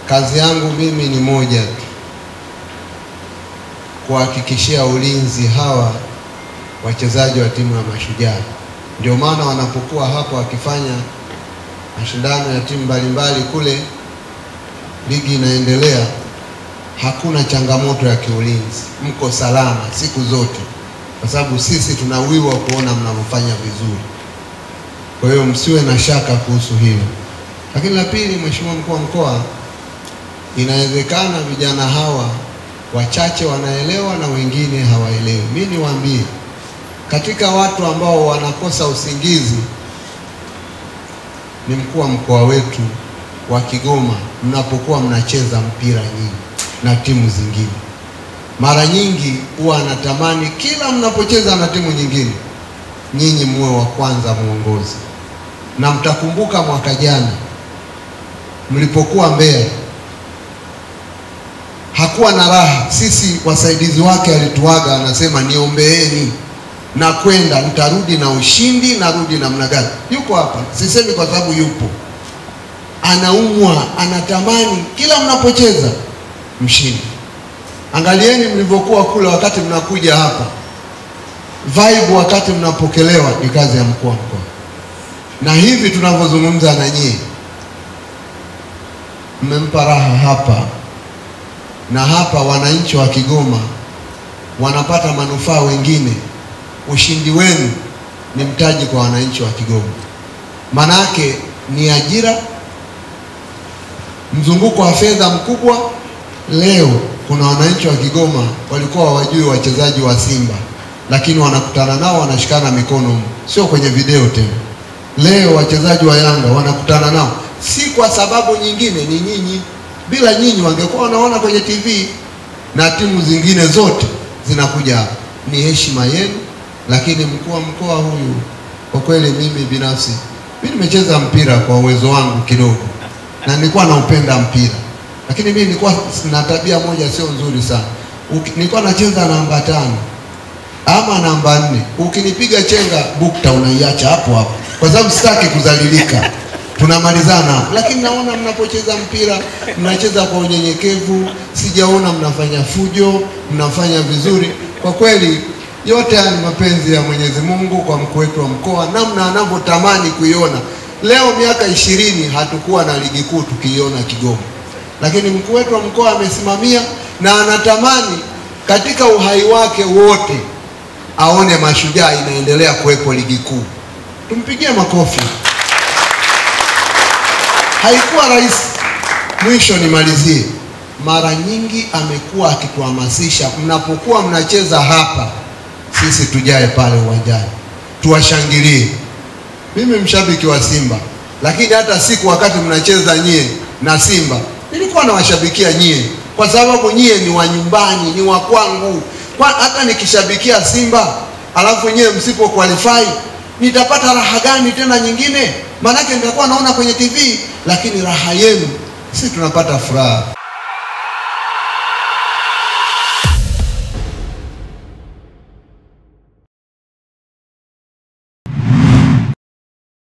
Kazi yangu mimi ni moja tu, kuhakikishia ulinzi hawa wachezaji wa timu ya Mashujaa. Ndio maana wanapokuwa hapa wakifanya mashindano ya timu mbalimbali kule, ligi inaendelea, hakuna changamoto ya kiulinzi, mko salama siku zote, kwa sababu sisi tunawiwa kuona mnavyofanya vizuri. Kwa hiyo msiwe na shaka kuhusu hilo. Lakini la pili, Mheshimiwa mkuu wa mkoa, inawezekana vijana hawa wachache wanaelewa na wengine hawaelewi. Mimi niwaambie, katika watu ambao wanakosa usingizi ni mkuu wa mkoa wetu wa Kigoma, mnapokuwa mnacheza mpira nyinyi na timu zingine. Mara nyingi huwa anatamani kila mnapocheza na timu nyingine, nyinyi muwe wa kwanza muongozi, na mtakumbuka mwaka jana mlipokuwa Mbeya hakuwa na raha. Sisi wasaidizi wake alituaga, anasema niombeeni na kwenda, nitarudi na ushindi, narudi namna gani? Yuko hapa, sisemi kwa sababu yupo, anaumwa, anatamani kila mnapocheza mshindi. Angalieni mlivyokuwa kule wakati mnakuja hapa, vibe wakati mnapokelewa ni kazi ya mkuu wa mkoa, na hivi tunavyozungumza na nyie, mmempa raha hapa na hapa wananchi wa Kigoma wanapata manufaa wengine. Ushindi wenu ni mtaji kwa wananchi wa Kigoma, manake ni ajira, mzunguko wa fedha mkubwa. Leo kuna wananchi wa Kigoma walikuwa hawajui wachezaji wa Simba, lakini wanakutana nao, wanashikana mikono, sio kwenye video tena. Leo wachezaji wa Yanga wanakutana nao, si kwa sababu nyingine, ni nyinyi bila nyinyi wangekuwa wanaona kwenye TV na timu zingine zote zinakuja hapa. Ni heshima yenu, lakini mkuu wa mkoa huyu, kwa kweli mimi binafsi, mimi nimecheza mpira kwa uwezo wangu kidogo, na nilikuwa naupenda mpira, lakini mimi nilikuwa na tabia moja sio nzuri sana. Uki, nilikuwa nacheza namba tano ama namba nne, ukinipiga chenga bukta unaiacha hapo hapo, kwa sababu sitaki kudhalilika tunamalizana lakini naona mnapocheza mpira mnacheza kwa unyenyekevu, sijaona mnafanya fujo, mnafanya vizuri. Kwa kweli yote haya ni mapenzi ya Mwenyezi Mungu kwa mkuu wetu wa mkoa, namna anavyotamani kuiona. Leo miaka ishirini hatukuwa na ligi kuu tukiiona Kigoma, lakini mkuu wetu wa mkoa amesimamia na anatamani katika uhai wake wote aone Mashujaa inaendelea kuwepo ligi kuu. Tumpigie makofi. Haikuwa rahisi. Mwisho nimalizie, mara nyingi amekuwa akituhamasisha, mnapokuwa mnacheza hapa, sisi tujae pale uwanjani tuwashangilie. Mimi mshabiki wa Simba, lakini hata siku wakati mnacheza nyie na Simba nilikuwa nawashabikia nyie, kwa sababu nyie ni wa nyumbani, ni wa kwangu. Kwa hata nikishabikia Simba alafu nyie msipo qualify nitapata raha gani tena nyingine? Maanake nitakuwa naona kwenye TV, lakini raha yenu sisi tunapata furaha